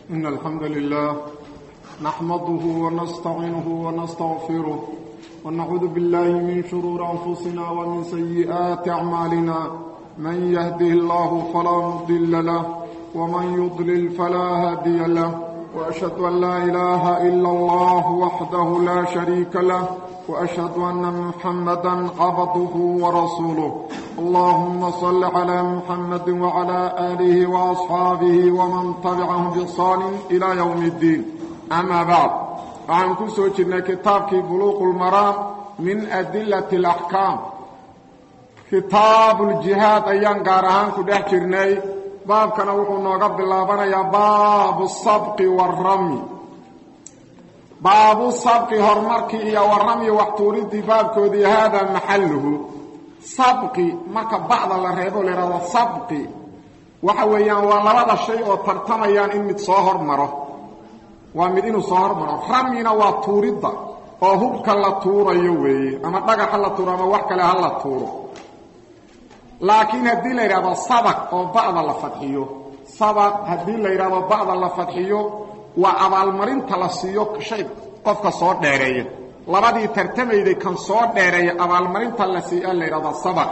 إن الحمد لله نحمده ونستعينه ونستغفره ونعوذ بالله من شرور أنفسنا ومن سيئات أعمالنا من يهده الله فلا مضل له ومن يضلل فلا هادي له وأشهد أن لا إله إلا الله وحده لا شريك له وأشهد أن محمدا عبده ورسوله اللهم صل على محمد وعلى آله وأصحابه ومن تبعهم بإحسان إلى يوم الدين أما بعد waxaan ku soo jirnay kitaabkii buluuqu lmaraam min adilati alaxkaam kitaabuuljihaad ayaan gaar ahaan ku dhex jirnay baabkana wuxuu nooga bilaabanayaa baabu sabqi waaramyi baabu sabqi horumarkii iyo warramyi waxtuuridii baabkoodii haadaa maxalluhu sabqi marka bacda la reebo laihahdo sabqi waxa weeyaan waa labada shay oo tartamayaan in mid soo hormaro waa mid inuu soo hormaro ramyina waa tuuridda oo hubka la tuurayo weeye ama dhagaxa la tuuro ama wax kale ha la tuuro laakiin haddii la yidhahdo sabaq oo ba'da la fadxiyo sabaq haddii la yidhahdo ba'da la fadxiyo waa abaalmarinta la siiyo shay qofka soo dheereeya labadii tartamayday kan soo dheereeya abaalmarinta la siiya la yidhahdo sabaq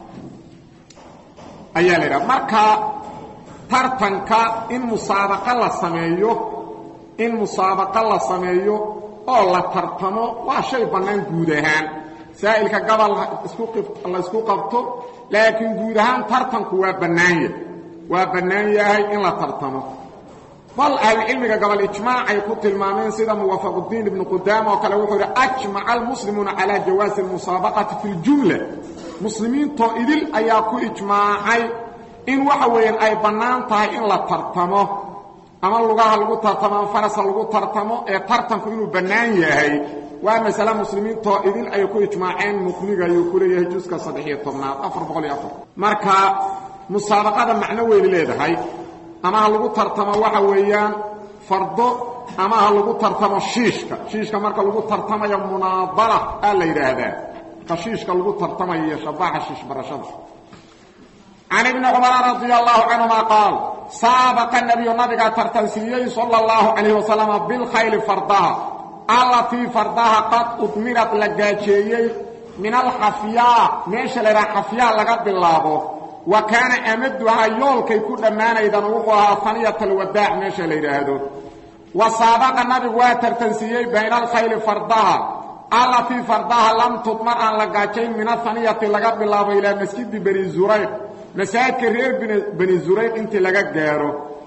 ayaa la yidhahda marka tartanka in musaabaqa la sameeyo in musaabaqo la sameeyo oo la tartamo waa shay bannaan guud ahaan saa'ilka gabal la isku qabto laakiin guud ahaan tartanku waa bannaanya waa bannaan yahay in la tartamo bal ahlucilmiga gabal ijmaacay ku tilmaameen sida muwafaqudiin ibnu qudaama oo kale wuxuu yidhi ajmaca almuslimuuna calaa jawaasi almusaabaqati fi ljumla muslimiintoo idil ayaa ku ijmaacay in waxa weeyaan ay bannaan tahay in la tartamo ama lugaha lagu tartamo ama farasa lagu tartamo ee tartanku inuu bannaan yahay waa masale muslimiintoo idin ay ku ijmaaceen muqniga ayuu ku leeyahay juska saddex-iyo tobnaad afar boqol iyo afar marka musaabaqada macno weyni leedahay ama ha lagu tartamo waxa weeyaan fardo ama ha lagu tartamo shiishka shiishka marka lagu tartamayo munaadala aa la yidhaahdaa marka shiishka lagu tartamayo iyo shabaxa shiish barashada can ibni cumara radia allahu canhuma qaal saabaqa nebiyu nabigaa tartansiiyey sala allahu calayh wasalama bilkhayli fardaha allatii fardaha qad udmirad la gaajeeyey min alxafyaa meesha la yidhaha xafyaa laga bilaabo wa kaana amaduhaa yoolkay ku dhammaanaydana wuxuu ahaa taniyat alwadaac meesha la yidhaahdo wa saabaqa nabigu waa tartansiiyey bayna alkhayli fardaha allatii fardaha lam tudmar aan la gaajayn min ahaniyati laga bilaabo ilaa masjidi bani zurayq masaajidka reer bani zurayq intii laga gaaro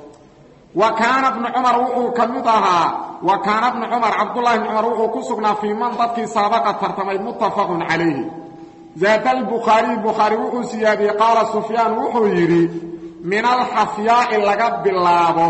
wa kaana bnu cumar wuxuu ka mid ahaa wa kaana bnu cumar cabdullahi bni cumar wuxuu ku sugnaa fii man dadkii saabaqa tartamay muttafaqun calayhi zaada albukhaariy bukhaari wuxuu siyaadiyey qaala sufyaan wuxuu yidhi min alxafyaai laga bilaabo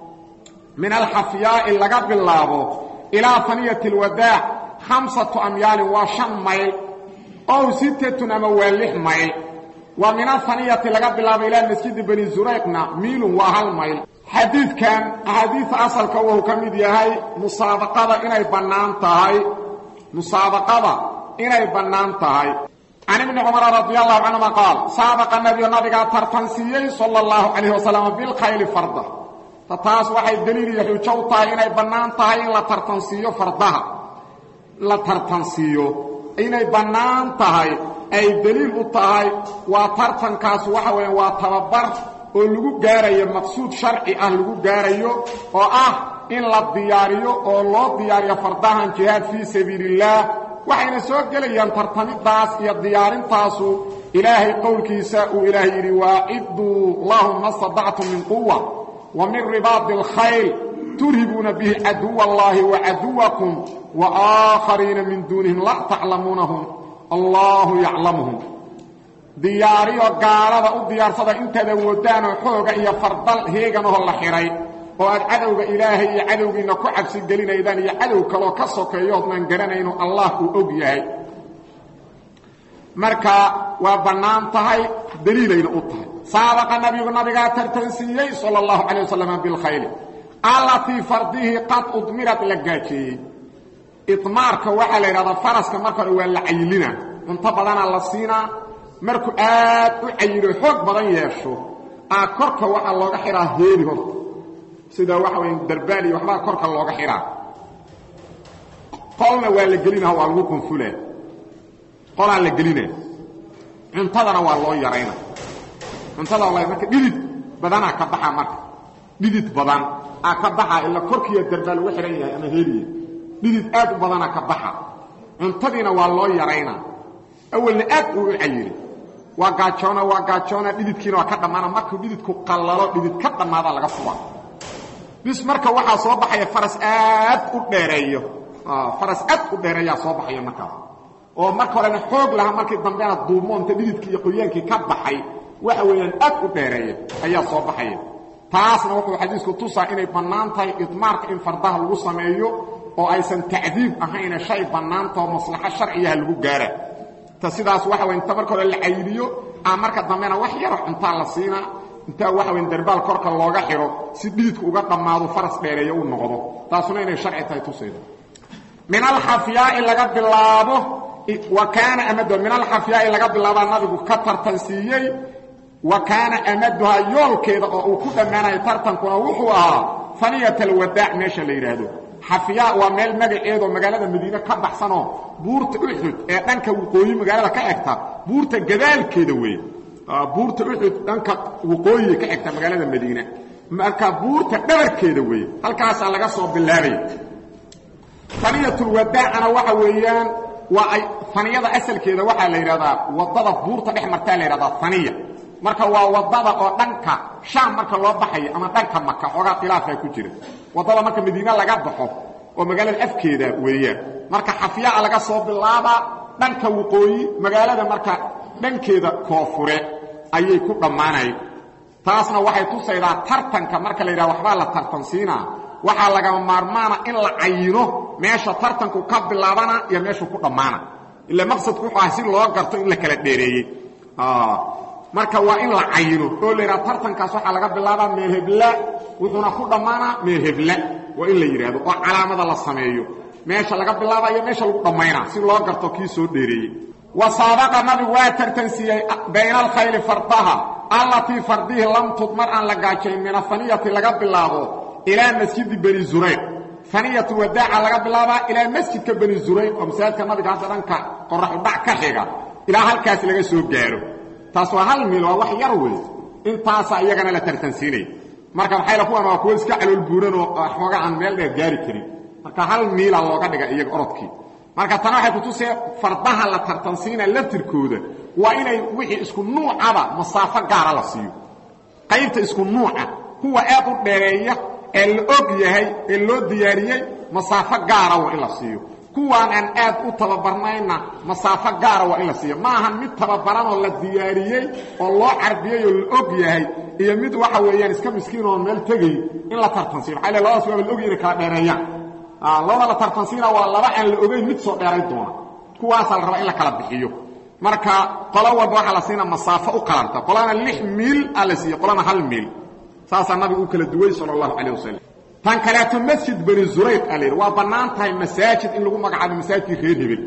min alxafyaa'i laga bilaabo ilaa haniyati alwadaac khamsatu amyaalin waa shan mayl ow sittatun ama waa lix mayl wa min ahaniyati laga bilaabo ilaa masjidi bani zurayqna miilun waa hal mayl xadiidkan axaadiida asalka wuxuu ka mid yahay musaabaqada inay bannaan tahay musaabaqada inay bannaan tahay can ibni cumara radi allahu canhuma qaal saabaqa nabiyu nabigaa tartansiiyey sala allahu calayh wasalam bilkhayli farda ta taas waxay deliil iyo xujo u tahay inay bannaan tahay in la tartansiiyo fardaha la tartansiiyo inay bannaan tahay ay deliil u tahay waa tartankaas waxa weya waa tababar oo lagu gaarayo maqsuud sharci ah lagu gaarayo oo ah in la diyaariyo oo loo diyaariyo fardahan jihaad fii sabiili illaah waxayna soo gelayaan tartamidaas iyo diyaarintaasu ilaahay qowlkiisa uu ilaahay yidhi waacidduu lahum ma stadactum min quwa wa min ribaadi alkhayl turhibuuna bihi caduwa allahi wa caduwakum wa aakhariina min duunihim la taclamuunahum allaahu yaclamuhum diyaariyo gaalada u diyaarsada intaad awoodaanoo xooga iyo fardal heeganahoo la xidhay oo aad cadowga ilaahay iyo cadowgiinna ku cabsi gelinaydaan iyo cadow kaloo ka sokeeyoodnaan garanayno allah uu og yahay marka waa bannaan tahay daliilayna u tahay saabaqa nabigu nabigaa tartansiiyey sala allahu calay wasalam bilkhayli allatii fardihii qad udmirad la gaajeeyey idmaarka waxaa la yidhahdaa faraska marka hore waa la cayilina cunto badanaa la siinaa markuu aad u cayilo xoog badan yeesho aa korka waxaa looga xidhaa heeli horta sida waxa weya darbaal iyo waxbaa korka looga xidhaa qolna waa la gelina waa lagu qunfulaa qolaa la gelina cuntadana waa loo yarayna cuntada walahi marka dhidid badanaa ka baxa marka dhidid badan aa ka baxa ila korkiiya darbaal uga xidhan yahay ama heliya dhidid aad u badanaa ka baxa cuntadiina waa loo yarayna awalna aad uu u cayiri waa gaajoona waa gaajoona dhididkiina waa ka dhammaana markuu dhididku qallalo dhidid ka dhammaadaa laga fuba bis marka waxaa soo baxaya faras aad u dheereeyo faras aad u dheereeyaa soo baxaya markaas oo marka horena xoog lahaa markii dambena duumoonta dhididkii iyo qoyaankii ka baxay waxa weeyaan aad u dheereeya ayaa soo baxaya taasna wuxuu xadiisku tusaa inay bannaan tahay idmaarka in fardaha lagu sameeyo oo aysan tacdiib ahayne shay bannaanta oo maslaxo sharciyaha lagu gaara ta sidaas waxa wey inta marka hore la cayiliyo a marka dambena wax yaro cuntaa la siinaa intaa waxa weyn darbaal korka looga xidho si dhididku uga dhammaado faras dheereeyo u noqdo taasuna inay sharci tahay tusayda min alxafyaai laga bilaabo wa kaana amado min alxafyaai laga bilaabaa nabigu ka tartansiiyey wa kaana amaduhaa yoolkeeda oo uu ku dhammaanayo tartankuna wuxuu ahaa faniyat alwadaac meesha la yidhaahdo xafyaa waa meel magaceedoo magaalada madiine ka baxsanoo buurta uxud ee dhanka waqooyi magaalada ka egta buurta gadaalkeeda weeye buurta uxud dhanka waqooyiga ka egta magaalada madiine marka buurta dhabarkeeda weeye halkaasaa laga soo bilaabaya faniyatulwadaacana waxa weeyaan waa ay faniyada asalkeeda waxaa la yidhahdaa waddada buurta dhex martaa la yidhahdaa faniya marka waa waddada oo dhanka shaam marka loo baxayo ama dhanka maka xoogaa khilaafaa ku jira waddada marka madiine laga baxo oo magaalada afkeeda weeyaan marka xafyaa laga soo bilaabaa dhanka waqooyi magaalada marka dhankeeda koofure ayay ku dhammaanayn taasna waxay tusaydaa tartanka marka la yidhaha waxbaa la tartansiinaa waxaa lagama maarmaana in la cayino meesha tartanku ka bilaabana iyo meeshuu ku dhammaana ila maqsadku wuxuu ah si loo garto in la kala dheereeyey marka waa in la cayino oo la yidhaha tartankaas waxaa laga bilaabaa meel hebla wuxuuna ku dhammaanaa meel hebla waa in la yidhaahdo oo calaamada la sameeyo meesha laga bilaabayo meesha lagu dhammaynaa si loo garto kii soo dheereeyey wa saabaqa nabigu waa tartansiiyey bayna alkhayli fardaha allatii fardihii lam tudmar aan la gaajayn min afaniyati laga bilaabo ilaa masjidi bani zurayr faniyatu wadaaca laga bilaabaa ilaa masjidka bani zurayr oo masaajidka nabiga hadda dhanka qoraxudhac ka xiga ilaa halkaas laga soo gaaro taas waa hal miil waa wax yar wey intaasaa iyagana la tartansiinaya marka maxayla kuwan waa kuwo iska calool buuranoo xooga aan meel dheer gaari karin marka hal miila looga dhiga iyaga orodkii marka tana waxay kutusee fardaha la tartansiina laftirkooda waa inay wixii isku nuucaba masaafo gaara la siiyo qaybta isku nuuca kuwa aad u dheereeya ee la og yahay ee loo diyaariyey masaafo gaara waa in la siiyo kuwaan aan aad u tababarnayna masaafo gaara waa in la siiyo ma ahan mid tababaranoo la diyaariyey oo loo carbiyey oo la og yahay iyo mid waxa weeyaan iska miskiin oo meel tegay in la tartansiino maxaa labadaas waaba la ogyahy inay kala dheereeyaan labada la tartansiina waa laba aan la ogeyn mid soo dheeray doona kuwaasaa la rabaa in la kala bixiyo marka qolo walba waxaa la siina masaafo u qalanta qolana lix miil aa la siiye qolana hal miil saasaa nabigu u kala duway sala allahu calayh wasalam tan kaleeto masjid bani zurayr aa la yidhi waa bannaan tahay masaajid in lagu magacaabo masaajidkii reer hebel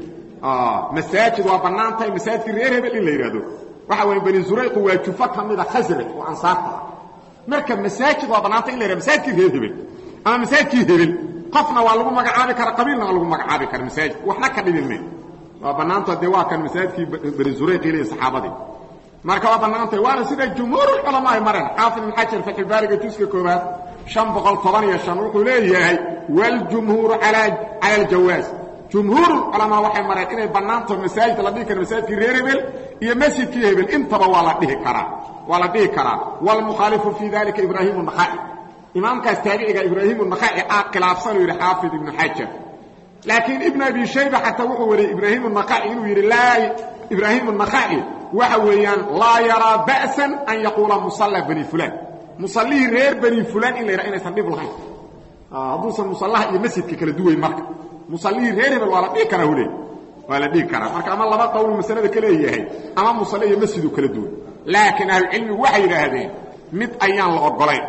masaajid waa bannaan tahay masaajidkii reer hebel in la yidhaahdo waxa weeye bani zurayqu waa jufo ka mida khasraj oo ansaarta ah marka masaajid waa bannaantay in la yidhahdo masaajidkii reer hebel ama masaajidkii hebel qofna waa lagu magacaabi kara qabiilna waa lagu magacaabi kara masaajid waxna ka dhibin me waa bannaanta dee waa kan masaajidkii bani zurayq ilay saxaabadii marka waa bannaantay waana sida jumhuurulculamaa ay mareen xaafid ibn xajar fatxulbaariga juska koobaad شan boqol toban iyo شhan wuxuu leeyahay wاljumhuuru calى aljawaaz jumhuurulculamaa waxay mareen inay bannaantaho masaajid la dhihi kara masaajidkii reer hebel iyo masjidkii hebel intaba waa la dhihi karaa waa la dhihi karaa wاlmukhaalifu fii dalika ibraahim النakhaci imaamkaas taabiciga ibraahim النakhaci aa khilaafsan uu yidhi xaafid ibnu xajar laakiin ibn abi shayba xataa wuxuu wariyey ibraahim النakhaci inuu yidhi laa ibraahim النakhaci waxa weeyaan laa yaraa ba'san an yaquula musala bani fulan musallihii reer bani fulan in la yidhaha inaysan dhib lahayn hadduusan musallaha iyo masjidka kala duwayn marka musallihii reer hebel waa la dhihi karaa hule waa la dhihi karaa marka ama laba qowlu masalada ka leeyahay ama musalle iyo masjidu kala duwan laakiin ahlucilmigu waxay yidhaahdeen mid ayaan la ogolayn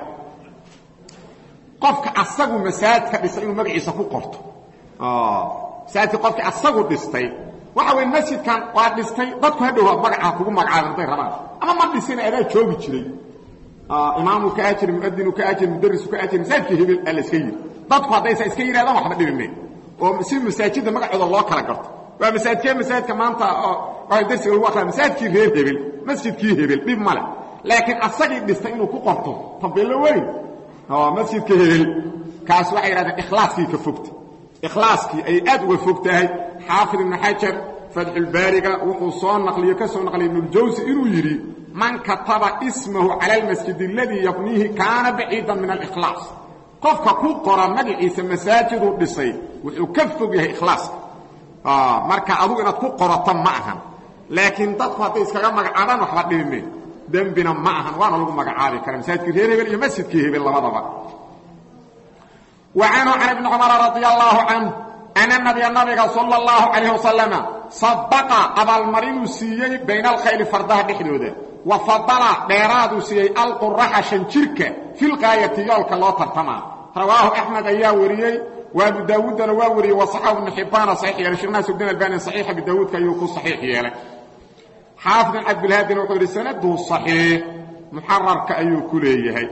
qofka asagu masaajidka dhistay inuu magaciisa ku qorto masaajidka qofkii asagu dhistay waxa weeye masjidkan waa dhistay dadku hadhow magacaa kugu magacaabeen hadday rabaan ama ma dhisina adaa joogi jiray imaamu ka ajir muadinu ka ajir mudarisu ka ajir masaajidka hebel aa la iska yidhi dadku haddaysa iska yidhahdaan waxba dhibime oo si masaajidda magacooda loo kala garto waa masaajidkee masaajidka maanta waa darsiga lagu akriya masaajidkii reer hebel masjidkii hebel dhib male laakiin asagii dhistay inuu ku qorto tabeello weyn masjidka hebel kaas waxay yidhahdeen ikhlaaskii ka fogta ikhlaaskii ayay aad uga fog tahay xaafid ibnu xajar fatxulbaariga wuxuu soo naqliyo ka soo naqliyay ibnuljawsi inuu yidhi man kataba ismahu cala almasjid aladii yabniihi kaana baciidan min alikhlaas qofka ku qora magaciisa masaajiduu dhisay wuxuu ka fog yahay ikhlaaska marka adugu inaad ku qorato ma ahan laakiin dadku hadday iskaga magacaabaan waxba dhibime dembina ma ahan waana lagu magacaabi kara masaajidkii reer hebel iyo masjidkii hebel labadaba wa canhu can ibni cumara radia allaahu canh ana nabiya nabiga sala allahu calayh wasalama sabaqa abaalmarinuu siiyey bayna alkhayli fardaha dhexdooda wa fadala dheeraaduu siiyey alquraxa shanjirka filqaayati yoolka loo tartamaa rawaahu axmed ayaa wariyey wa abu daawuuddana waa wariyey wasaxahu ibnu xibbaana saxiix yeelay shekh naasudin albani saxiix abi daawuudka ayuu ku saxiix yeelay xaafid bin cabdilhaadina wuxuu yidhi sanaduhu saxiix muxararka ayuu ku leeyahay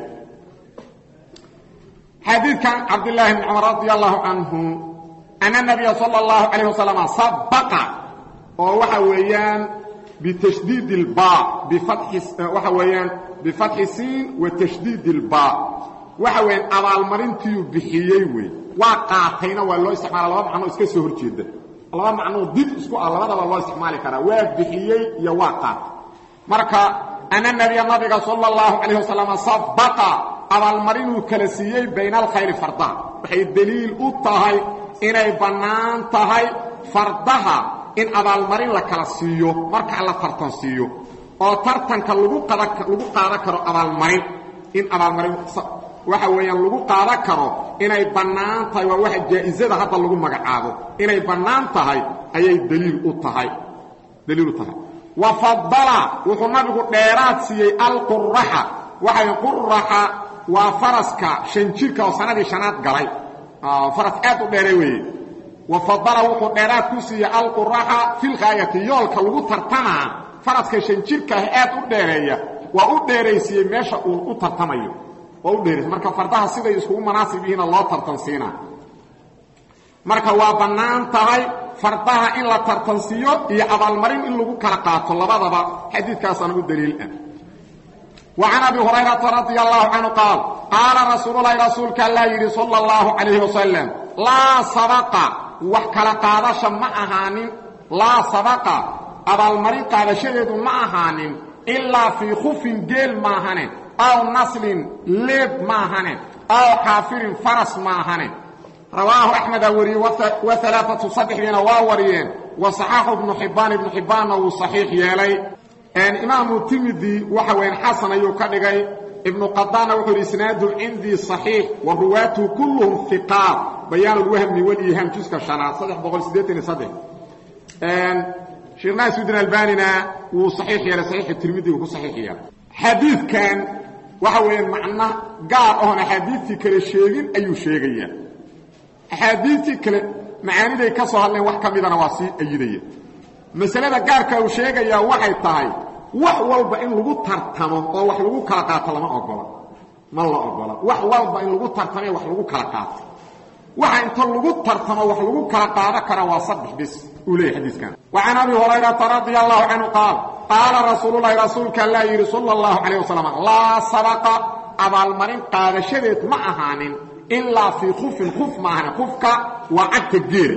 xadiidkan cabdillaahi bni cumar radi allahu canhu ana nabiya sala allahu calayh wasalam sabaqa oo waxa weeyaan bitashdiid ilba waxa weeyaan bifatxi siin wa tashdiid ilba waxa weeyaan abaalmarintiiu bixiyey wey waa qaatayna waa loo isticmaala laba macnoo iska soo hor jeeda laba macnoo did isku ah labadaba loo isticmaali karaa waa bixiyey iyo waa qaatay marka ana nabiya nabiga sala allahu calayh wasalam sabaqa abaalmarinuu kala siiyey bayna alkhayri fardaha waxay deliil u tahay inay bannaan tahay fardaha in abaalmarin la kala siiyo marka la tartan siiyo oo tartanka lagu lagu qaadan karo abaalmarin in abaalmarin waxa weeyaan lagu qaadan karo inay bannaan tahay waa waxa jaa'isada hadda lagu magacaabo inay bannaan tahay ayay dliil u tahay daliil u tahay wa fadala wuxuu nabigu dheeraad siiyey alquraxa waxay quraxa waa faraska shan jirka oo sanadii shanaad galay faras aad u dheere weeye wa fadala wuxuu dheeraad ku siiyey alquraxa filkhaayati yoolka lagu tartamaa faraska shan jirkaah aad u dheereeya waa u dheeraysiiyey meesha uu u tartamayo waa u dheerays marka fardaha siday iskugu manaasib yihiina loo tartansiinaa marka waa bannaan tahay fardaha in la tartansiiyo iyo abaalmarin in lagu kala qaato labadaba xadiidkaasaan u daliil ah وعن أبي هريرة رضي الله عنه قال قال رسول الله رسولك الله يري صلى الله عليه وسلم لا سبق وحكلا قادش ما أهانين لا سبق أبا المريض قادشيد ما أهانين إلا في خف جيل ما أهانين أو نسل ليب ما أهانين أو حافر فرس ما أهانين رواه أحمد وري وثلاثة صدحين واوريين وصحاح ابن حبان ابن حبان وصحيح يالي imaamu timidi waxa weyan xasan ayuu ka dhigay ibnu qadaana wuxuu yidhi isnaadu cindii صaxiix wa ruwaatuhu kulluhum iqaat bayaan اlwahmi wاliihaam juska شhanaad saddex boqol siddeetan iyo saddex sheekh naasudin albanina wuu saxiix yeelay saxiixu tirmidi uu ku saxiix yeelay xadiidkan waxa weeyaan macno gaar oon axaadiidtii kale sheegin ayuu sheegayaa axaadiidtii kale macaaniday ka soo hadleen wax ka midana waa sii ayidaya masalada gaarka uu sheegayaa waxay tahay wax walba in lagu tartamo oo wax lagu kala qaato lama ogola ma la ogola wax walba in lagu tartamo wax lagu kala qaato waxa inta lagu tartamo wax lagu kala qaadan kara waa saddex bis uu leeyahay xadiiskan wa can abi hurayrata radia allahu canhu qaal qaala rasuululahi rasuulka allah yidhi sala allahu calayh wasalam laa sabaqa abaalmarin qaadashadeed ma ahaanin ilaa fii khufin khuf ma ahanin khufka waa cagta geela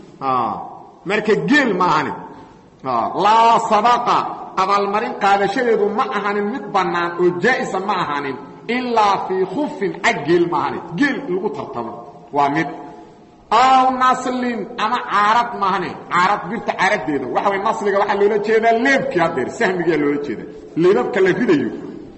marka geel ma ahanin laa sabaqa abaalmarin qaadashadeedu ma ahanin mid bannaan oo jaa'isa ma ahanin ilaa fii khufin cag geel ma ahanin geel lagu tartamo waa mid aw naslin ama caarad maahane caarad birta caaradeeda waxa way nasliga waxaa loola jeedaa leebkii haddeer sahmigaa loola jeeda leebabka la ridayo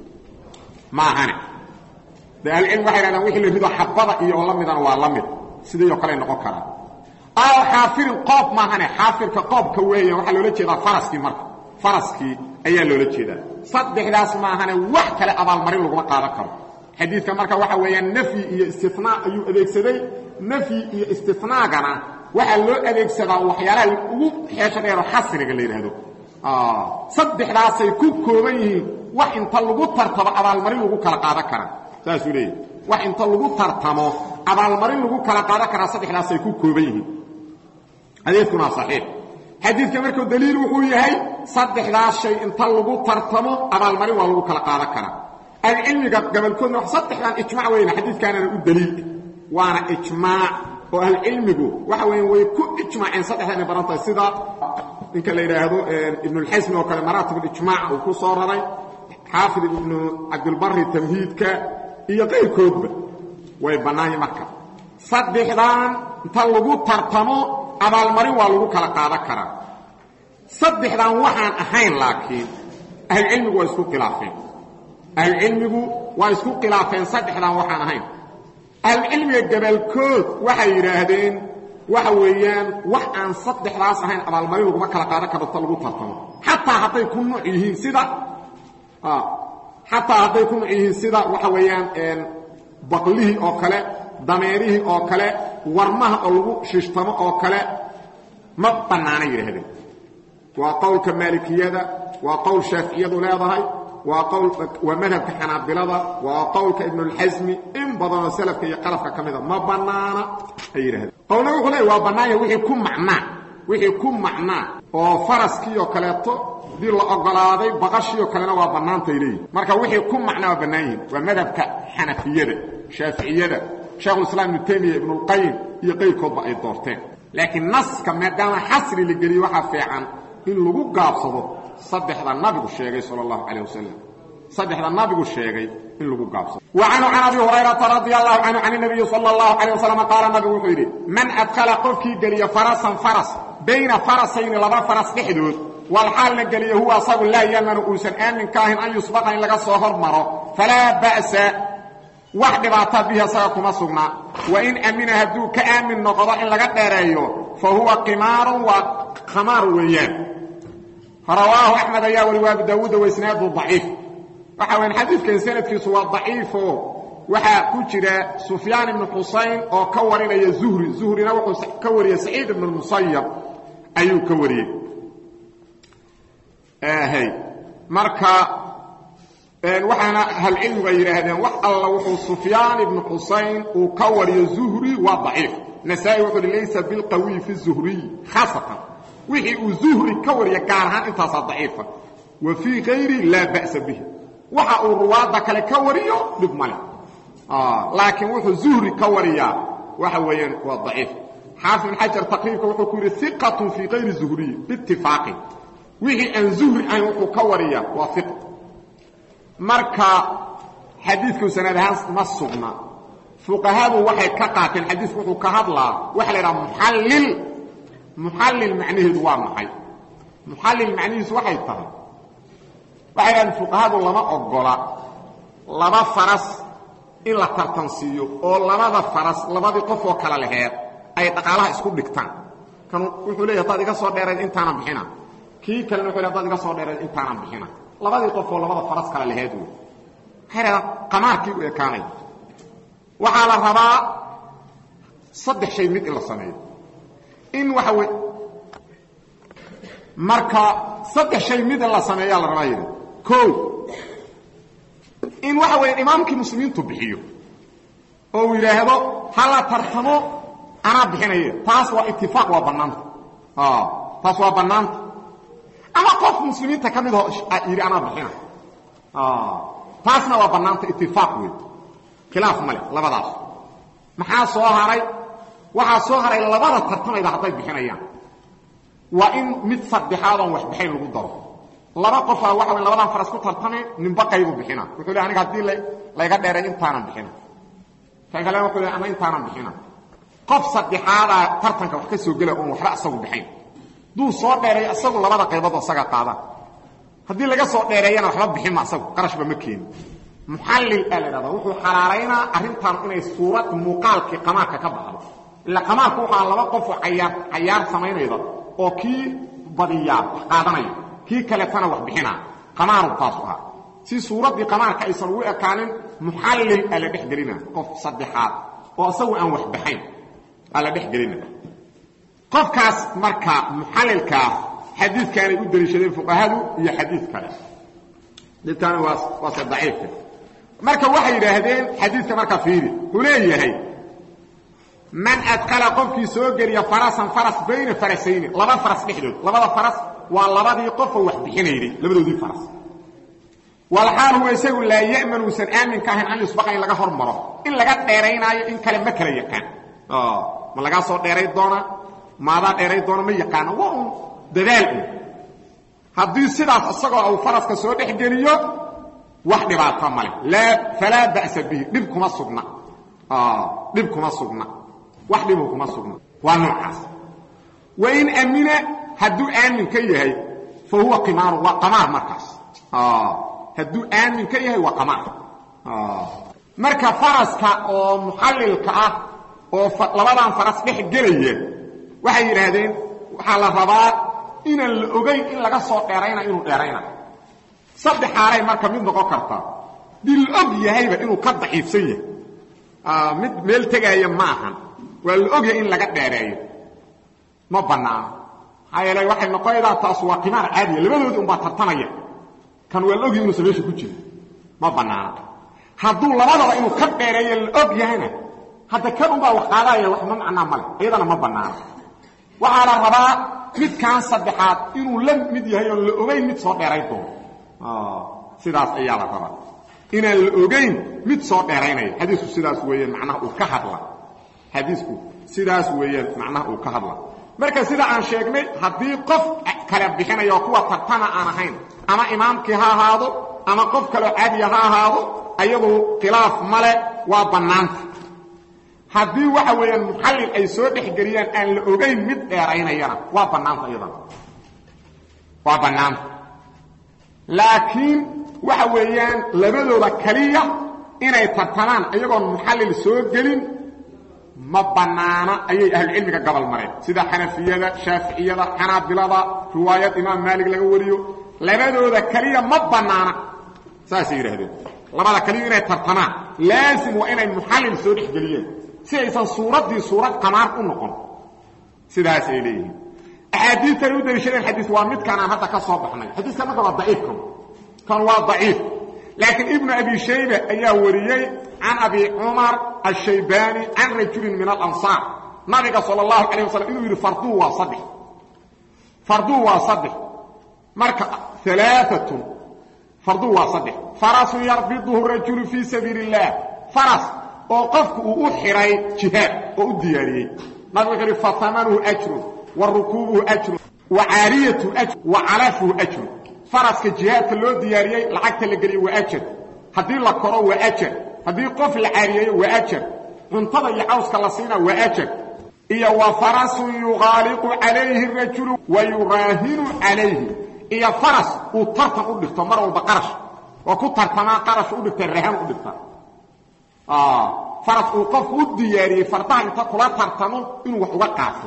ma ahane de alcilm waxay hahdaan wixii la rido xabada iyo oo la midana waa la mid sidayoo kale noqon karaa aw xaafirin qoob maahane xaafirka qoobka weeyan waxaa loola jeedaa faraskii marka faraskii ayaa loola jeedaa saddexdaas maahane wax kale abaalmarin laguma qaadan karo xadiidka marka waxa weeyaan nafyi iyo istinaa ayuu adeegsaday nafyi iyo istinaagana waxaa loo adeegsadaa waxyaalaha ugu xeesho dheero xasriga la yidhaahdo saddexdaasay ku kooban yihiin wax inta lagu tartamo abaalmarin lagu kala qaadan karaa saasuu leeyahy wax inta lagu tartamo abaalmarin lagu kala qaadan karaa saddexdaasay ku kooban yihiin xadiidkuna waa saxiix xadiidka markuu daliil wuxuu yahay saddexdaas shay inta lagu tartamo abaalmarin waa lagu kala qaadan karaa ahlucilmiga gabolkoodna saddexdan ijmac weyna xadiidkaanana u daliil waana ijmaac oo ahlucilmigu waxa weya way ku ijmaaceen saddexdan baran tahay sida ninka la yidhaahdo ibnulxasmi oo kale maraatiblijmaac uu ku soo raray xaafid ibnu cabdilbari tamhiidka iyo qayrkoodba way bannaanyi marka saddexdan inta lagu tartamo abaalmarin waa lagu kala qaadan karaa saddexdan waxaan ahayn laakiin ahlucilmigu waa isku khilaafeen ahlucilmigu waa isku khilaafeen saddexdan waxaan ahayn ahlucilmiga gabalkood waxay yidhaahdeen waxa weeyaan wax aan saddexdaas ahayn abaalmarin laguma kala qaadan karo ta lagu tartamo xataa hadday ku nuuc yihiin sida xataa hadday ku nuuc yihiin sida waxa weeyaan baqlihii oo kale dameerihii oo kale warmaha oo lagu shishtamo oo kale ma bannaana yidhaahdeen waa qowlka maalikiyada waa qowl shaaficiyadu leedahay waa qowl waa madhabka xanaabilada waa qowlka ibnulxasmi in badanoo salafka iyo qalafka ka mida ma bannaana ay yidhahdeen qowlna wuxuu leey waa bannaanya wixii ku macnaa wixii ku macnaa oo faraskii oo kaleeto dii la ogolaaday baqashii oo kalena waa bannaantay leeyihin marka wixii ku macnaa waa bannaan yihin waa madhabka xanafiyada shaaficiyada shekhulislaam ibnu taymiya ibnulqayim iyo qayrkoodba ay doorteen laakiin naska maadaama xasri la geliye waxaa fiican in lagu gaabsado saddexda nabigu sheegay sal اllahu calayh wasalam saddexda nabigu sheegay in lagu gaabsado wa canhu can abi hurayrata radia allahu canhu can nabiyi sala اllahu calayh wasalam qaala nabigu wuxuu yidhi man adkhala qofkii geliya farasan faras bayna farasayni laba faras dhexdood walxaalna geliya huwa asagu laa yamanu uusan aamin ka ahayn an yusbaqa in laga soo hormaro falaa ba'sa wax dhibaataa bihi asaga kuma sugnaa wain amina hadduu ka aamin noqdo in laga dheereeyo fa huwa qimaarun waa khamaar weeyaan rawaahu axmed ayaa wari waa abu daawuuda waisnaadu daciif waxa wayaan xadiidkan sanadkiisu waa daciifo waxaa ku jira sufyaan ibnu xusayn oo ka warinaya zuhri zuhrina wuxuu ka wariyey saciid ibnu musayab ayuu ka wariyey hy marka waxaana ahlcilmigu ay yidhaahdeen wax alla wuxuu sufyaan ibnu xusayn uu ka wariyo zuhri waa daciif nasaa-i wuxuu hi laysa bilqawiy fi zuhriy khaasatan wixii uu zuhri ka wariya gaar ahaan intaasaa daciifa wa fii kayri laa ba'sa bihi waxa uu ruwaadda kale ka wariyo dhib male laakiin wuxuu zuhri ka wariyaa waxa weeyaan waa daciif xaafid ibn xajar taqriibka wuxuu ku yidhi iqatun fii kayri zuhriy biitifaaqin wixii aan zuhri ahayn wuxuu ka wariyaa waa iq marka xadiidku sanad ahaan ma sugna fuqahadu waxay ka qaateen xadiidku wuxuu ka hadlaa waxa la yidhaha muxallil muxallil macnaheedu waa maxay muxallil macnihiisu waxay tahay waxay dhahdeen fuqahadu lama ogola laba faras in la tartansiiyo oo labada faras labadii qof oo kale laheed ay dhaqaalaha isku dhigtaan kan wuxuu leeyahy hadaad iga soo dheerayd intaanan bixina kii kalena wuxuu ley hadaad iga soo dheerayd intaanan bixina labadii qof oo labada faras kale laheed wey waxay dhahdaan qamaarkii u ekaanaya waxaa la rabaa saddex shay mid in la sameeyo in waxa wey marka saddex shay mid in la sameeyaa la rabaa yidhi o in waxa weya imaamkii muslimiintu bixiyo oo uu yidhaahdo ha la tartamo anaa bixinaya taas waa itifaaq waa bannaanta taas waa bannaanta ama qof muslimiinta ka mid yidhi anaa bixina taasna waa bannaanta itifaaq wey khilaaf male labadaas maxaa soo haray waxaa soo haray labada tartamayda hadday bixinayaan waa in mid saddexaad oon wax bixayn lagu daro laba qofaa waxa wey labadan faras ku tartame ninba qaybu bixina wuxuu le aniga haddii layga dheeray intaanan bixina kan kalena wuxuu le ama intaanan bixina qof saddexaadaa tartanka wax ka soo gela oon waxba asagu bixayn duu soo dheeray isagu labada qaybood asaga qaadaan haddii laga soo dheereeyana waxba bixinma asagu qarashba ma keeni muxallil aa la dhahda wuxuu xalaalaynaa arrintan inay suurad muuqaalkii qamaarka ka baxdo ila qamaarku waxaa laba qofoo cayaar cayaar samaynayda oo kii badiyaa wax qaadanaya kii kaletana wax bixinaa qamaaru taasu ahaa si suuraddii qamaarka aysan ugu ekaanin muxallil aa la dhex gelina qof saddexaad oo isagu aan wax baxayn aa la dhex gelina qofkaas marka muxallilkaa xadiidkaanay u deliishadeen fuqahadu iyo xadiid kale xadiidkaani waa waase daciifka marka waxay yidhaahdeen xadiidka marka fiiri wuxuu leeyahay man adkala qofkii soo geliya farasan faras bayna farasayni laba faras dhexdood labada faras waa labadii qofoo wax bixinayday labadoodii faras walxaal huwa isagu laa ya'man uusan aamin ka ahayn an yusbaqa in laga hormaro in laga dheeraynaayo in kale ma kala yaqaan ma lagaa soo dheeray doonaa maadaa dheeray doona ma yaqaano waa un dadaal un haddii sidaas isagoo uu faraska soo dhex geliyo wax dhibaato male laa falaa ba'sa bihi dhib kuma sugna dhib kuma sugna wax dhibu kuma sugna waa noocaas wain amina hadduu aamin ka yahay fa huwa qimaaru waa qamaar markaas hadduu aamin ka yahay waa qamaar marka faraska oo muxallilka ah oo labadan faras dhex gelaya waxay yidhaahdeen waxaa la rabaa inaan la ogayn in laga soo dheerayna inuu dheerayna saddex xaalay marka mid noqon kartaa dii la og yahayba inuu ka daciifsan yahay mid meel tegaaya ma ahan waa la ogyahay in laga dheereeyo ma bannaano maxaa yeele waxay noqonaydaa taas waa qimaar caadiya labadoodii unbaa tartamaya kan waa la ogyahay inuusan meesha ku jirin ma bannaano hadduu labadaba inuu ka dheereeyo la og yahayna hadda kan unbaa wax qaadaya wax ma macnaa male iyadana ma bannaano waxaa la rabaa midkaan saddexaad inuu la mid yahay oon la ogayn mid soo dheeray doono sidaas ayaa la rabaa inaan la ogayn mid soo dheeraynaya xadiisku sidaas weeyaan macnaha uu ka hadla xadiisku sidaas weeyaan macnaha uu ka hadla marka sida aan sheegnay haddii qof kale bixinaya oo kuwa tartana aan ahayn ama imaamkii ha ahaado ama qof kaleo caadiya ha ahaado ayadu khilaaf male waa bannaanta haddii waxa weeyaan muxallil ay soo dhexgeliyaan aan la ogayn mid dheeraynayana waa bannaanta iyadana waa bannaanta laakiin waxa weeyaan labadooda kaliya inay tartamaan iyagoon muxallil soo gelin ma bannaana ayay ahlucilmiga gabal mareen sida xanafiyada shaaficiyada xanaabilada riwaayad imaam maalig laga wariyo labadooda kaliya ma bannaana saasay yidhaahdeen labada kaliya inay tartamaan laasim waa inay muxallil soo dhexgeliyeen si aysan suuraddii suurad qamaar u noqon sidaasay leeyihiin axaadiista ay u daliishadeen xadiis waa midkaan aan hadda ka soo baxnay xadiiskan marka waa daciifkan kan waa daciif laakiin ibnu abi shayba ayaa wariyey can abi cumar ashaybani can rajulin min alansaar nabiga sal اllahu calayh wasalam inuu yidhi farduu waa saddex farduu waa saddex marka alaaatun farduu waa saddex farasun yarbiduhu rajulu fii sabiili اllah faras oo qofku uu u xiray jihaad oo u diyaariyey nabigu wuxuu yidhi faamanuhu ajrun wa rukuubuhu ajrun wa caariyatuhu ajrun wa calafuhu ajrun faraska jihaadka loo diyaariyey lacagta la geliyo waa ajar haddii la koro waa ajar haddii qof la caariyeeyo waa ajar cuntada iyo cawska la siina waa ajar iyo wa farasun yuqaaliqu calayhi rajulu wa yuraahinu calayhi iyo faras uu tartan u dhigto mar walba qarash oo ku tartamaa qarash u dhigta rahan u dhigta faras uu qofku u diyaariyey fardaha inta kula tartamo inuu wax uga qaato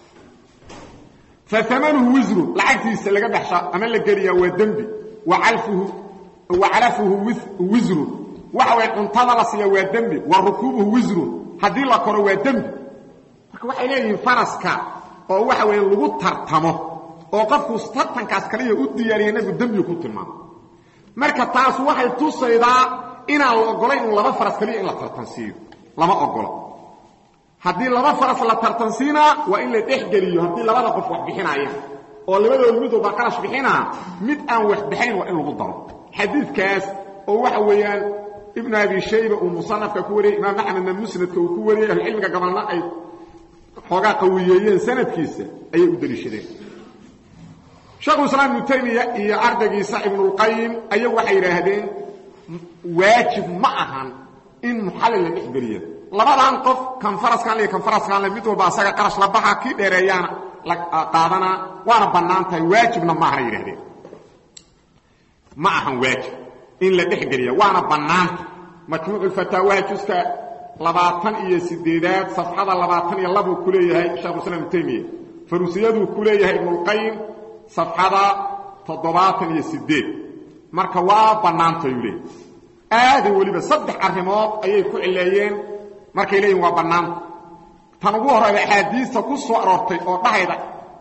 faamanuhu wisrun lacagtiisa laga dhexsha ama la geliyaa waa dembi wa calafuhu wisrun waxa way cuntada la siiya waa dembi wa rukuubuhu wisrun haddii la koro waa dembi marka waxay leeyihiin faraska oo waxa weya lagu tartamo oo qofku tartankaas kaliya u diyaariya nabigu dembigu ku tilmaamo marka taas waxay tusaydaa inaan la ogolayn in laba faras kaliya in la tartansiiyo lama ogolo haddii laba faras la tartansiinaa waa in la dhexgeliyo haddii labada qof wax bixinaayaan oo labadooda mid walba qarash bixinaa mid aan wax bixayn waa in lagu daro xadiidkaas oo waxa weeyaan ibnu abi shayba uu musanafka ku wariyey imaam axmedna musnadka uu ku wariyey ahlucilmiga gabalna ay xoogaa qawiyeeyeen sanadkiisa ayay u deliishadeen sheekhuislaam ibnu taymiya iyo ardaygiisa ibnulqayim ayagu waxay yidhaahdeen waajib ma ahan in muxallil la dhexgeliya labadan qof kan faraskan le kan faraskan le mid walba asaga qarash la baxa kii dheereeyaana la qaadanaa waana bannaan tahay waajibna ma ahana yidhahdeen ma ahan waajib in la dhexgeliya waana bannaanta majmuuculfataawaha juska labaatan iyo sideedaad safxada labaatan iyo labuu ku leeyahay shekhuislam ibnu taymiya farusiyaduu ku leeyahay ibnulqayim safxada toddobaatan iyo sideed marka waa bannaantayuu leeyahy aaday weliba saddex arrimood ayay ku cileeyeen markay leeyihin waa bannaanta tan ugu horreyda axaadiista ku soo aroortay oo dhahayda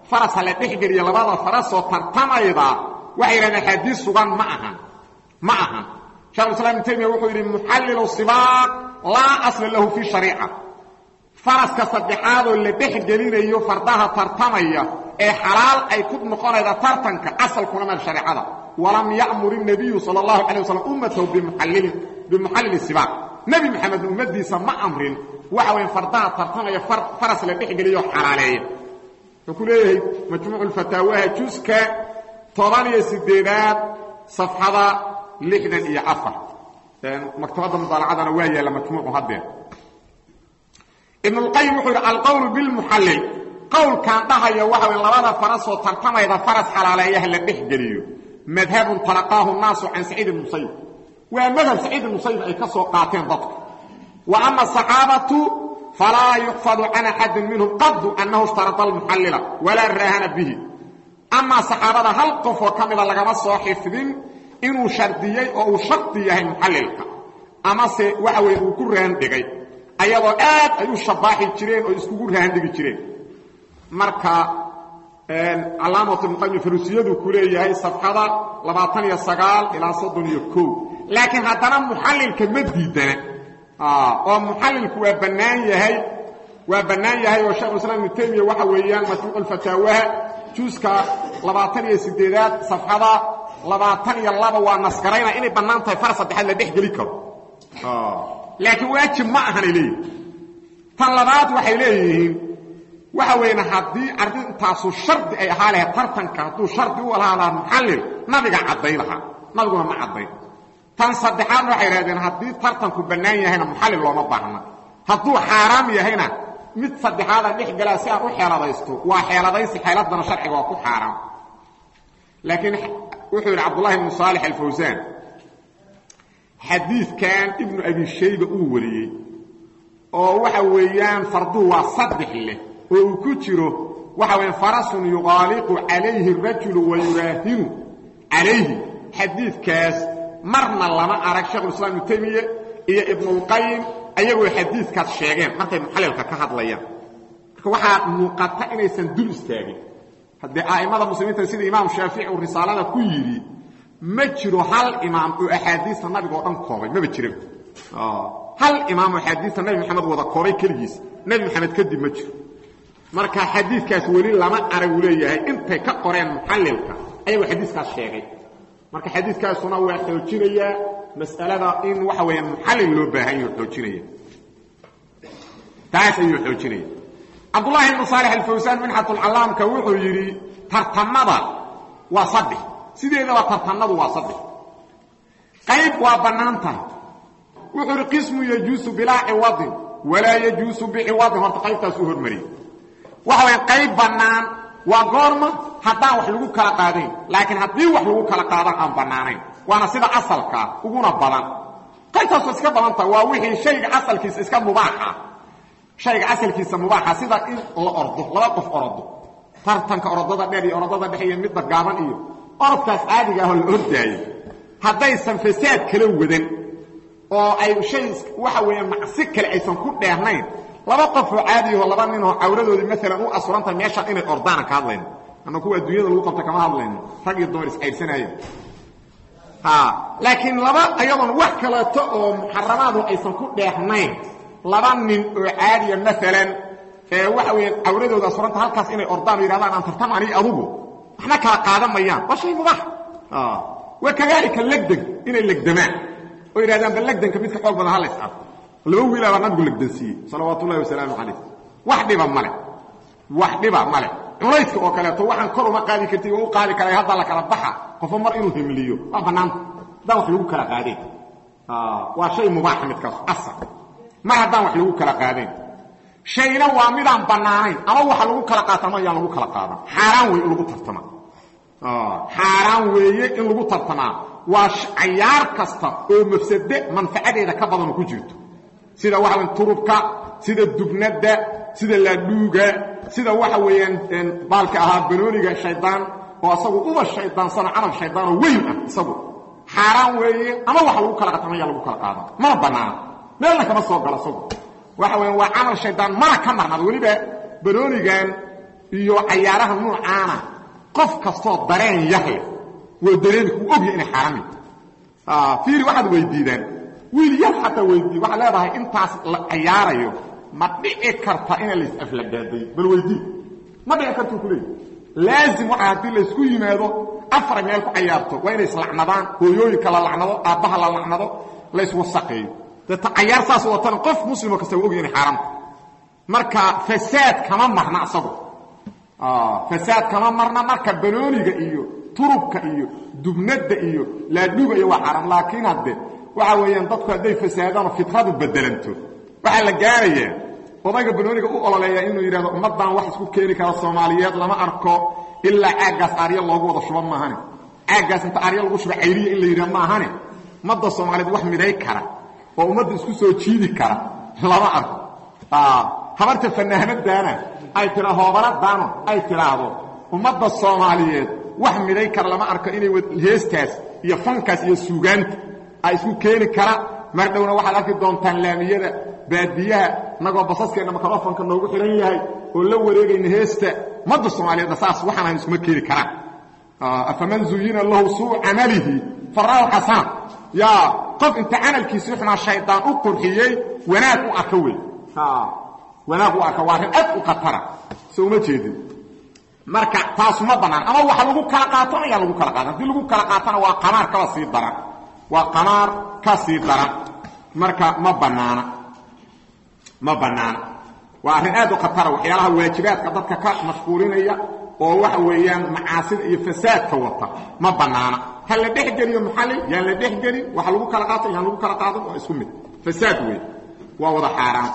faras ha la dhexgeliya labada farasoo tartamayda waxay yidhahdeen axaadiis sugan ma ahan ma ahan shekhulislaam ibn taymiya wuxuu yidhi muxallilu sibaaq laa asla lahu fi shariica faraska saddexaadoo la dhex gelinayo fardaha tartamaya ee xalaal ay ku noqonayda tartanka asalkuna meel shareecada walam ya'mur الnabiyu salى اllahu alay waslam ummatahu bimuxallili sibaaq nebi maxamed ummadiisa ma amrin waxa weya fardaha tartamaya faras la dhex geliyo xalaaleeya wuxuu ku leeyahay majmuuc اfataawaha juska toban iyo sideedaad safxada lixdan iyo afar maktabadda mudaalacadana waa yaalla majmuucu haddee ibn اlqayim wuxuu yidhi alqowl bilmuxallil qowlkan dhahaya waxa way labada farasoo tartamayda faras xalaaleeyaha la dhex geliyo madhabun talaqaahu naasu can saciid ibn musayib waa madhab saciid ibn musayib ay ka soo qaateen dadku wa ama asaxaabatu falaa yuxfadu can axadin minhum qadu annahu ishtarada almuxallila walaa raahana bihi amaa saxaabada hal qofoo ka mida lagama soo xifdin inuu shardiyey oo uu shardi yahay muxallilka amase waxa weye uu ku raandhigay ayadoo aad ay u shabaaxi jireen oo iskugu raandhigi jireen marka calaamatu ibnuqayim farusiyadu ku leeyahay safxada labaatan iyo sagaal ilaa soddon iyo kow laakiin haddana muxallilka ma diidana oo muxallilku waa bannaan yahay waa bannaan yahay oo shekhulislaam ibnu taymiya waxa weeyaan majmuuc fataawaha juuska labaatan iyo sideedaad safxada labaatan iyo laba waa nasgarayna inay bannaan tahay far saddexaad la dhex geli karo laakiin waajib ma ahanay leeyihin tan labaad waxay leeyihiin waxa weyn haddii arrintaasu shardi ay ahaa lahayd tartanka hadduu shardi u alaadaa muxallil nabiga cadday lahaa nabiguna ma caddayn tan saddexaadna waxay idhahdeen haddii tartanku bannaan yahayna muxallil looma baahna hadduu xaaraam yahayna mid saddexaada dhex galaa si aan u xeeladaysto waa xeeladaysi xeeladana sharciga waa ku xaaraam laakiin wuxuu yidhi cabdullahi ibnu saalix alfawsaan xadiidkan ibnu abi shayba uu wariyey oo waxa weeyaan farduhu waa saddex leh oo uu ku jiro waxa weya farasun yuqaaliqu calayhi rajulu wa yuraahinu calayhi xadiidkaas marna lama arag shekhulislaam ibnu taymiye iyo ibnulqayim ayagoo xadiidkaas sheegeen markay muxallilka ka hadlayaan marka waxaa muuqata inaysan dul istaagin haddee a'immada muslimiinta sida imaam shaafici uu risaalada ku yidhi ma jiro hal imaam oo axaadiista nabiga oo dhan koobay maba jira hal imaam oo axaadiista nabi maxamed wada koobay keligiis nebi maxamed kadib ma jiro marka xadiidkaas weli lama arag uu leeyahay intay ka qoreen muxallilka ayagoo xadiiskaas sheegay marka xadiidkaasuna waa xoojinayaa mas'alada in waxa weeyaan muxallil loo baahan yaho xoojinaya taas ayuu xoojinaya cabdullaahi ibnu saalix alfawsaan minxatulcallaamka wuxuu yidhi tartamada waa saddex sideedaba tartanadu waa saddex qayb waa bannaan tahay wuxuu idhi qismu yajuusu bilaa ciwadin walaa yajuusu biciwadin horta qaybtaas u hormariyey waxa waya qayb bannaan waa goorma haddaan wax lagu kala qaadayn laakiin haddii wax lagu kala qaadan aan bannaanayn waana sida asalkaa uguna badan qaybtaas waa iska badan tahay waa wixii shayga asalkiisa iska mubaaxa shayga asalkiisa mubaaxa sida in la ordo laba qof orodo tartanka orodada dheer iyo orodada dhex iyo midda gaaban iyo orodkaas caadiga ahoo la ordaayo haddaysan fasaad kala wadan oo ay shay waxa weeye macsi kale aysan ku dheernayn laba qofoo caadiyaho laba ninoo cawradoodii maalan u asurantahay meeshaan inay ordaana ka hadlayno ama kuwa adduunyada lagu qabta kama hadlayno rag iyo dumar iscaydsanaayo laakiin laba ayadoon wax kaleeto oo muxaramaadu aysan ku dheernayn laba nin oo caadiya maalan ee waxa weya cawradooda asuranta halkaas inay ordaan o yidhahdaan aan tartam ani adugu waxna kala qaadan mayaan waa shay mubaax wa kadaalika legdeg inay legdamaan oo yidhahdaan ba legdanka midka xoog badan halays arko laba wiilaa baa nabigu legdansiiyey salawaat ullahi wasalaamu calayh wax dhiba male wax dhiba male culayska oo kaleeto waxaan kor uma qaadi karti u qaadi karay hadda la kala baxa qofo mar inuu himliyo waa bannaanta haddaan wax lagu kala qaadayn waa shay mubaaxa midkaas asar mar haddaan wax lagu kala qaadayn shayna waa midaan bannaanayn ama waxa lagu kala qaatama ayaan lagu kala qaadan xaaraan wey in lagu tartama xaaraan weeye in lagu tartamaa waa cayaar kasta oo mafsade manfacadeeda ka badan ku jirto sida waxa weya turubka sida dubnadda sida laadhuuga sida waxa weeyaan baalka ahaa banooniga shaydaan oo asagu uba shaydaansano camal shaydaanoo weyn ah isagu xaaraan weeye ama waxa lagu kala qaatama ayaa lagu kala qaadan mana bannaana meelna kama soo galo isagu waxa weya waa camal shaydaan mana ka marnada weliba banoonigan iyo cayaaraha nuucaana qof kastoo dareen yahle waa dareemi kuu ogya inay xaarami fiiri waxaad weydiidaan wiil yar xataa weydii waxaad leedahay intaas la cayaarayo ma dhici karta ina lays aflagaaday bal weydii ma dhici kartuu ku leeyi laazim waxa haddii laysku yimaado afar meel ku cayaarto waa inay islacnadaan hooyooyinka la lacnado aabbaha la lacnado layswasaqeeyo deeta cayaar saas watana qof muslimo kasta waa ogya inay xaaraamta marka fasaad kama marna asagu fasaad kama marna marka banooniga iyo turubka iyo dubnada iyo laadhuga iyo waa xaaraam laakiin hadde waxa weeyaan dadku hadday fasaadaanoo fitradu bedelanto waxaa la gaarayaa odayga banooniga u ololeeya inuu yidhahdo ummaddan wax isku keeni kara soomaaliyeed lama arko ilaa caaggaas aarya loogu wada shuba maahane caaggaas inta aarya lagu shuba cayriya in la yidhaha maahane ummadda soomaaliyeed wax miday kara oo ummadda isku soo jiidi kara lama arko habarta fanaanadaana ay tira hoobaladaano ay tidhaahdo ummadda soomaaliyeed wax miday kara lama arko inay heestaas iyo fankaas iyo suugaanta ay isku keeni kara mar dhowna waxaad arki doontaan laamiyada baadiyaha nagoo basaskeenna microfonka noogu xihan yahay oo la wareegayna heesta ummadda soomaaliyeedna saas waxaan iskuma keeni karaan afaman zuyina lahu suu camalihi faraahu xasana yaa qof inta camalkiisii xumaa shaydaan u qurxiyey wanaag u arka wey wanaag u arka waa arrin aad u khatara so uma jeedin marka taas ma bannaan ama waxa lagu kala qaato ayaa lagu kala qaatan haddii lagu kala qaatana waa qamaar kaba sii daran waa qamaar ka sii daran marka ma bannaana ma bannaana waa arrin aad u khatara waxyaalaha waajibaadka dadka ka mashquulinaya oo waxa weeyaan macaasida iyo fasaadka wata ma bannaana ha la dhex geliyo muxallil yaan la dhex gelin waxa lagu kala qaato yaan lagu kala qaadan waa isku mid fasaad wey waa wada xaaraan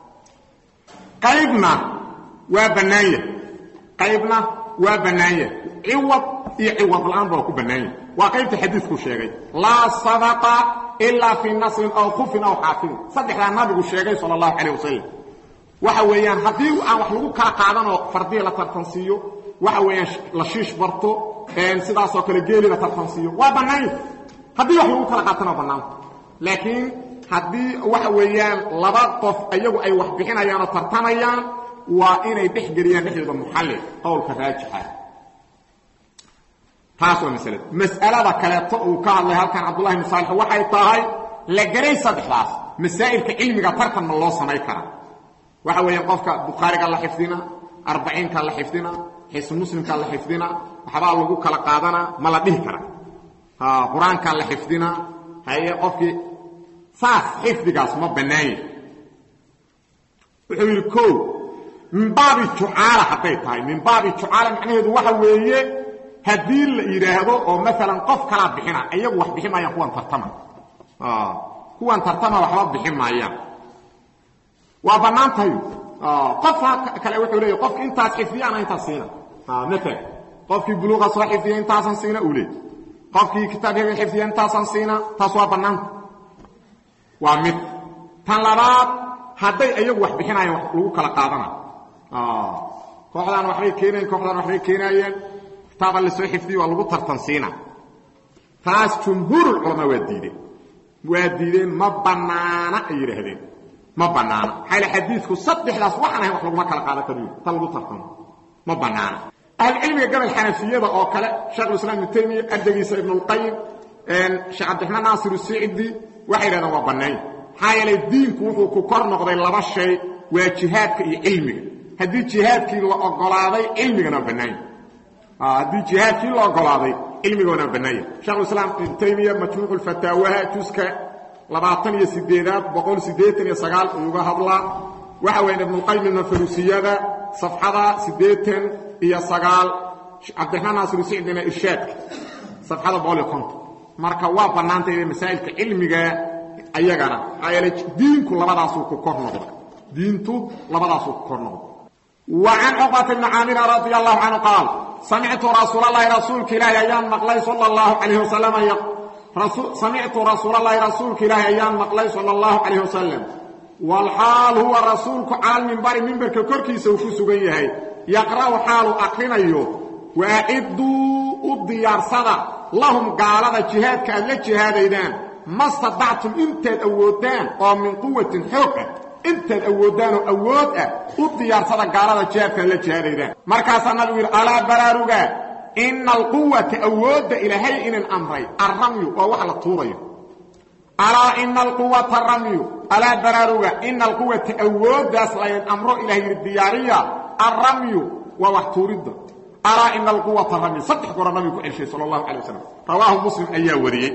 qaybna waa bannaanya qaybna waa bannaanya ciwad iyo ciwad la-aan ba waa ku bannaanya waa qaybta xadiisku sheegay laa sadaqa ilaa fii nasrin aw khufin aw xaafidin saddexdaa nabigu sheegay sala allahu calayh wasalam waxa weeyaan haddii aan wax lagu kala qaadanoo fardiya la tartansiiyo waxa weeyaan la shiish barto sidaasoo kale geeli la tartansiiyo waa bannaanya haddii wax lagu kala qaatana waa bannaanta laakiin haddii waxa weeyaan laba qof iyagu ay wax bixinayaan oo tartamayaan waa inay dhex geliyaan dhexdooda muxallil qowlka raajixa taas waa masalada mas'alada kaleeto uu ka hadlay halkan cabdullahi ibn saalix waxay tahay la garay saddexdaas masaa'ilka cilmiga tartan ma loo samay karaa waxa weeyaan qofka bukhaariga la xifdina arbaciinka la xifdina xisn muslimka la xifdina waxbaa lagu kala qaadanaa ma la dhihi karaa qur-aanka la xifdina haye qofkii saas xifdigaas ma bannaanya wuxuu yidhi o min baabi jucaala hadday tahay min baabi jucaala macnaheedu waxa weeye haddii la yidhaahdo oo maalan qof kalaa bixina iyagu wax bixin maayaan kuwan tartama kuwan tartama waxba bixin maayaan waa bannaan tahay qofka kale wuxuu leeya qofki intaas xifdiya ana intaas siina maalan qofkii buluuqa soo xifdiya intaasan siina uu leey qofkii kitaab hebel xifdiya intaasan siina taas waa bannaanta waa mid tan labaad hadday iyagu wax bixinayaan wax lagu kala qaadana kooxdaan waxbay keenayen kooxdaan waxbay keenaayeen kitaaba la soo xifdiye waa lagu tartansiina taas jumhuurulculamaa waa diideen waa diideen ma bannaana ay yidhaahdeen ma bannaana maxaa yl xadiidku saddexdaas waxaan ahayn wax laguma kala qaadan kariyo ta lagu tartamo ma bannaana ahlucilmiga gabal xanafiyada oo kale sheekhulislaam ibnu taymiya ardaygiisa ibnulqayim sheekh cabdiraxmaan naasir usicdi waxay yidhahdeen waa bannaanya maxaa yeelay diinku wuxuu ku kor noqday laba shay waa jihaadka iyo cilmiga haddii jihaadkii la ogolaaday cilmigana waa bannaanya haddii jihaadkii la ogolaaday cilmigoona waa bannaanya shekhulislaam ibnu taymiya majmuucu lfataawaha juska labaatan iyo sideedaad boqol siddeetan iyo sagaal uyuga hadlaa waxa weya ibnulqayim ibnafarusiyada safxada siddeetan iyo sagaal cabdiraxmaan naasir usicdina irshaadka safxada boqol iyo konton marka waa bannaantay masaa'ilka cilmiga ayagana maxaa yeelay diinku labadaasuu ku kor noqday diintu labadaasuu ku kor noqday wa can cuqbata bni caamira radia allahu canhu qaal samictu rasuulalahi rasuulka ilaahi ayaan maqlay sala allahu calayh wasalam samictu rasuulalahi rasuulka ilaahi ayaan maqlay sala allahu calayh wasalam walxaal huwa rasuulku cala lmimbari mimbarka korkiisa uu ku sugan yahay yaqra'u xaalu akrinayo waacidduu u diyaarsada lahum gaalada jihaadka aad la jihaadaydaan ma stadactum intaad awoodaan oo min quwatin xoog ah intaad awooddaanoo awood ah u diyaarsada gaalada jihaadkaad la jihaadaydaan markaasaa nabigu yidhi alaa baraaruga ina alquwata awoodda ilaahay inin amray alramyu waa wax la tuurayo alaa ina alquwata ramyu alaa baraaruga ina alquwata awooddaas laydin amro ilahay yidhi diyaariya alramyu waa wax tuuridda alaa ina alquwata ramyu saddex goora nabigu ku celshay sala allahu calay wasalam rawaahu muslim ayaa wariyey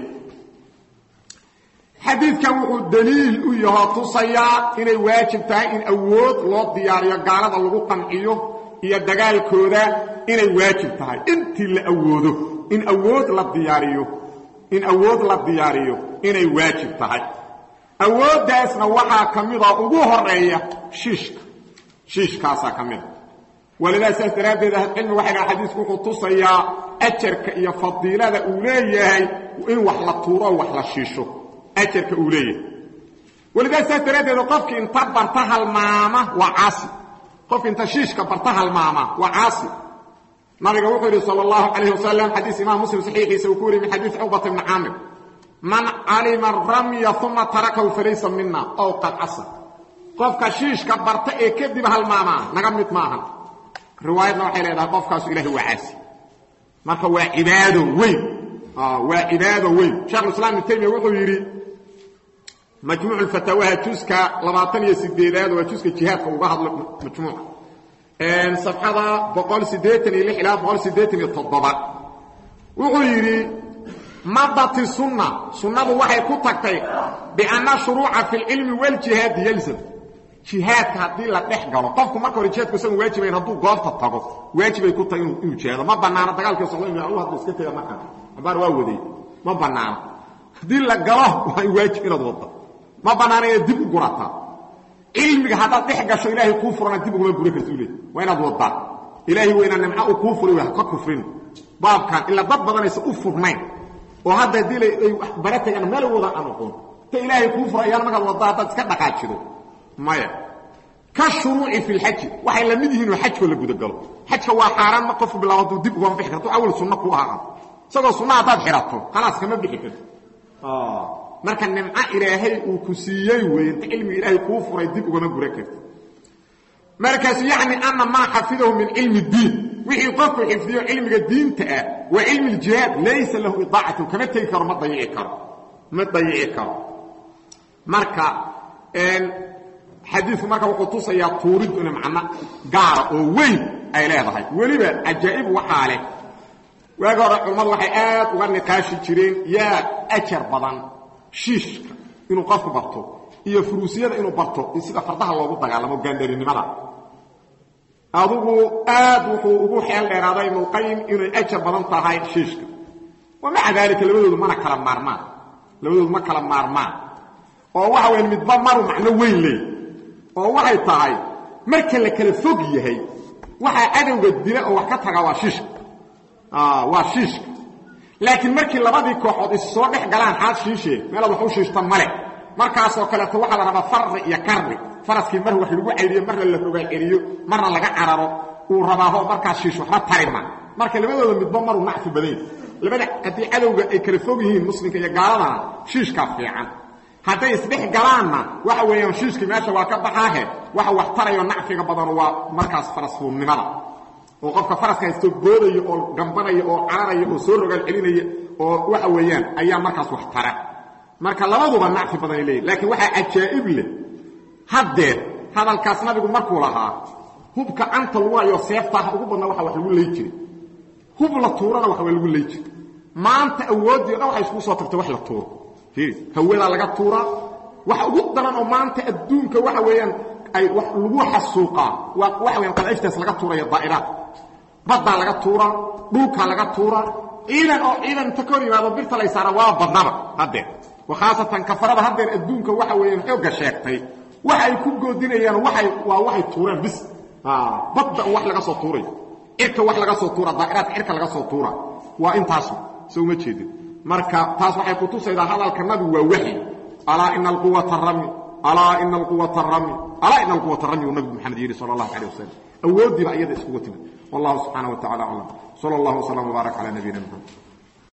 xadiidkan wuxuu daliil u yahoo tusayaa inay waajib tahay in awood loo diyaariyo gaalada lagu qanciyo iyo dagaalkooda inay waajib tahay intii la awoodo in awood la diyaariyo in awood la diyaariyo inay waajib tahay awooddaasna waxaa ka mida ugu horeeya shiishka shiishkaasaa ka mida walidaa saas daraaddeed ahlucilmi waxay dhaha xadiisku wuxuu tusayaa ajarka iyo fadiilada uu leeyahay in wax la tuuro o wax la shiisho ajarka uu leeyahay walidaa saas daraaddeed qofki inta barta halmaama waa caasi qof inta shiishka barta halmaama waa caasi nabiga wuxuu yidhi sal اllahu calayh wasalam xadiis imaam muslim saxiixiisa uu ku wariye min xadiis cuqbata bni caamir man calima ramya uma tarakahu falaysa mina ow qad casa qofka shiishka barta ee kadib halmaamaa naga mid maaha riwaayadna waxay leedahay qofkaasu ilahay waa caasi marka waa cibaado weyn waa cibaado weyn shekhulislaam ibn taymiya wuxuu yidhi majmuuc fataawaha juska labaatan iyo sideedaad waa juska jihaadka uga hadlo majmuuca safxada boqol sideetan iyo lix ilaa boqol sideetan iyo toddoba wuxuu yidhi madati sunna sunnadu waxay ku tagtay bianna shuruuca fi lcilmi waljihaadi yalzam jihaadka haddii la dhex galo qofku marka hore jihaadku isagu waajibayn hadduu goobta tago waajibay ku tahay inuu jihaado ma bannaano dagaalkii socdo inu allah hadduu iska tega markaa abaar waa waday ma bannaano haddii la galo waa waajib inaad wadda ma bannaana inaad dib u gurataa cilmiga haddaad dhex gasho ilaahay kuu furana dib uguma gura karti u leey waa inaad waddaa ilaahay weyna nimco uu kuu furay ha ka kufrin baabkan ilaa dad badanaysa u furnayn oo hadda haddii ay bara tagaan meel wada aan oqon ta ilaahay kuu fura ayaan markaad waddaa haddaad iska dhaqaajido maya ka shuruuci fi lxaji waxay la mid yihiinoo xajkoo la gudagalo xajka waa xaaraan ma qofku bilaabo hadduu dib ugama bixi karto awal sunno ku ahaa isagoo sunna haddaad xidhato khalaas kama bixi karto marka nimco ilaahay uu ku siiyey weeye inta cilmiga ilaahay kuu furay dib ugama gura karto markaasu yacni ana maa xafidahu min cilmi diin wixii qofku xifdiyo cilmiga diinta ah waa cilmi ljihaad laysa lahu idaacatu kama tegi karo ma dayici karo ma dayici karo marka xadiiku marka wuxuu tusayaa tuuriddu ina macno gaara oo weyn ay leedahay weliba cajaa'ib waxaa leh waagi hore culammadu waxay aad uga niqaashi jireen yaa ajar badan shiishka inuu qofku barto iyo furuusiyada inuu barto sida fardaha loogu dagaalamo gaandharinimada adugu aad wuxuu ugu xeel dheeraaday ibnulqayim inay ajar badan tahay shiishka wa maca daalika labadoodu mana kala maarmaan labadoodu ma kala maarmaan oo waxa weya midba maru macno weyn leey oo waxay tahay marka la kala fog yahay waxaa cadowga dila oo wax ka taga waa shiishka waa shiishka laakiin markii labadii kooxood is soo dhex galaan xaad shiishee meelaad wax u shiishta male markaasoo kaleeto waxaa la rabaa farri iyo karri faraskii mar wax lagu cayriyo marna la rogaal celiyo marna laga cararo uu rabaaho markaas shiish waxba tarima marka labadooda midba maruu nacfi badayn labada haddii cadowga ay kala fog yihiin muslimka iyo gaaladana shiishkaa fiican hadday isdhex galaanna waxa weeyaan shiishkii meesha waa ka baxaahe waxa wax tarayo nacfiga badano waa markaas farasfuulnimada oo qofka faraska haysto boodayo oo gambanaya oo cararaya oo soo rogaal celinaya oo waxa weeyaan ayaa markaas wax tara marka labaduba nacfi badanay leeyihin laakiin waxaa cajaa'ib leh haddeer hadalkaas nabigu markuu lahaa hubka canta lagu hayo seeftaah ugu badnaa waxa wax lagu lay jiray hub la tuurana wax waa lagu lay jiray maanta awooddii o dhan waxay iskugu soo tagtay wax la tuuro hawadaa laga tuuraa waxa ugu daran oo maanta adduunka waxa weeyaan ay wax lagu xasuuqaa waa waxa weyan qadaiftaas laga tuuraya daa'iraad baddaa laga tuuraa dhulkaa laga tuuraa ciidan oo ciidan inta ka hor yimaado birta lay saara waa badnaba haddeer khaasatan kafarada haddeer adduunka waxa weeyaan xoogga sheegtay waxa ay ku goodinayaan waay waa waxay tuureen bis badda wax laga soo tuurayo cirka wax laga soo tuura daa'iraadka cirka laga soo tuura waa intaas soo uma jeedin marka taas waxay kutusaydaa hadalka nabigu waa waxyi alaa ina alquwata rami alaa ina alquwata rami alaa ina alquwata rami uu nabigu maxamed yidhi sala allahu calayh wasalam awooddiiba iyada iskugu timid wallahu subxaana wa tacala aclam sala allahu wslam wbaarak cala nabiyina mxamed